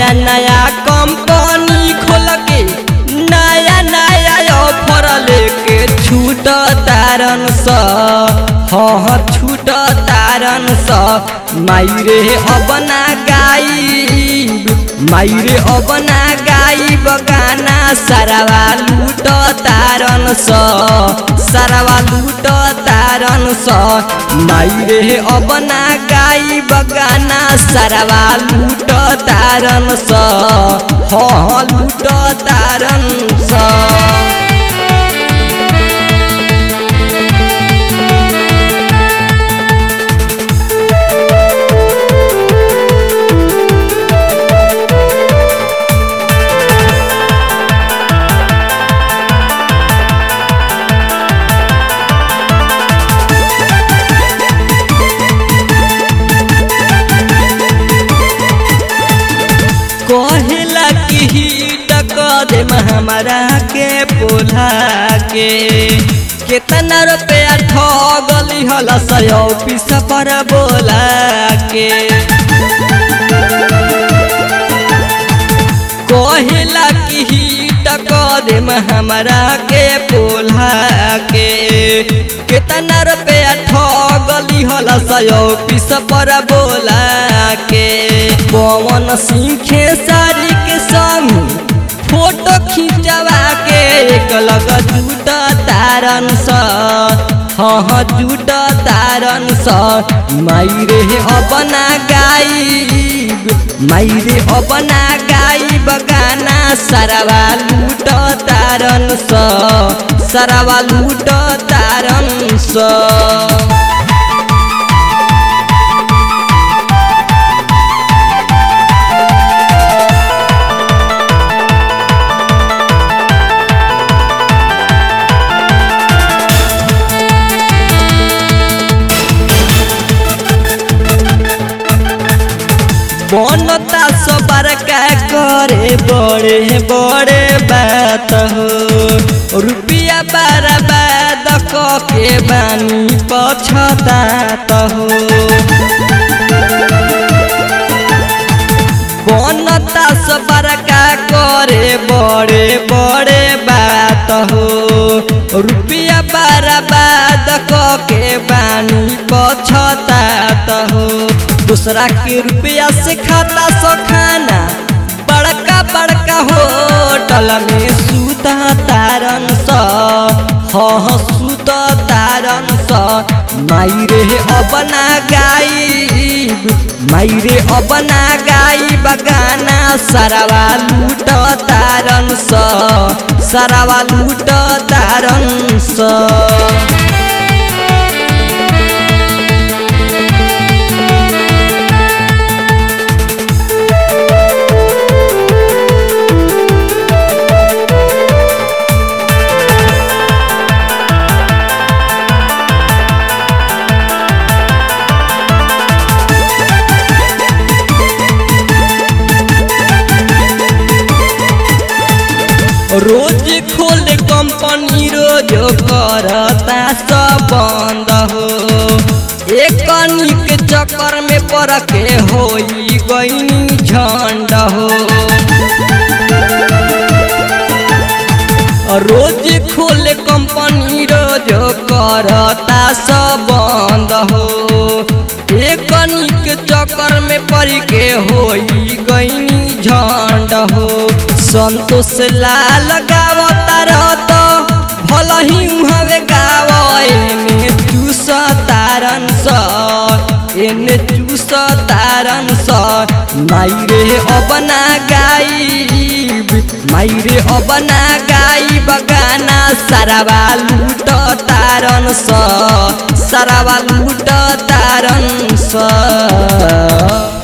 नया नया कंपनी खोल के नया नया ऑफर लेके छूट तारन स हाँ छूट तारन स मायरे अब ना गाई मायरे अब ना गाई बगाना सारावा लूट तारन स सारावा लूट तारन स मायरे अब ना गाई बगाना सारावा लूट तारन स हाँ लूट तारन स कहेला कि हिट कर दे हमारा के पोला के कितना रुपया ठगली हल सय ऑफिस पर बोला के कहेला कि हिट कर दे हमारा के पोला के कितना रुपया ठगली हल सय ऑफिस पर बोला के पवन सिंह सारी के संग फोटो खिंचवा के एक लग जूट तारन स हाँ जूट तारन स मायरे अपना गाई मायरे अपना गाई बगाना सरवा लूट तारन स सरवा लूट तारन स बनता सबर का करे बड़े बड़े बात हो रुपया बर्बाद के बानी पछतात हो बनता सबर का करे बड़े बड़े बात हो रुपया बर्बाद के बानी पछतात हो दूसरा के रुपया से खाता सो खाना बड़का बड़का होटल में सुता तारन स हाँ सुत तारन स मायरे अपना गाई मायरे अपना गाई बगाना सरवा लूट तारन स सरवा लूट तारन स रोज खोल कंपनी रोज करता सब बंद हो एक के चक्कर में पड़ के हो गई झंड हो रोज खोल कंपनी रोज करता सब बंद हो एक के चक्कर में पड़ के हो गई झंड हो संतोष लाल गावता रहत भल ही हवे गाव एने चूस तारन स एने चूस तारन स मायरे अपना गाई मायरे अपना गाई बगाना सारावा लूट तारन स सारावा लूट तारन स